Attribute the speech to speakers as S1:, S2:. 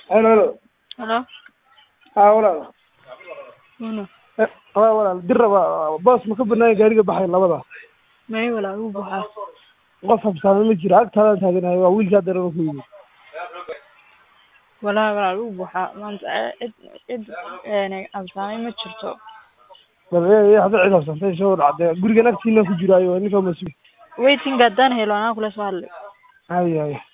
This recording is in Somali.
S1: Halo, halo.
S2: Halo,
S1: Haa, walaal.
S2: Nuno.
S1: Eh, Haa, walaal. Dir raba boos ma ka banaan gaariga baxay labada.
S2: May walaal uu buuxaa.
S1: Qof habsaame ma jiro. Agtaadaan taaganahay. Waa wiilkaa dareema ku yimid.
S2: Walaal walaal uu buuxaa. Maanta cid cid een absaamay ma jirto.
S1: Bal ee hada cid habsantay soo dhacday. Gurigan agtiina ku jiraayo ninka masuul.
S2: Waiting haddaan helo anaa kula soo hadlay.
S1: Hay hay.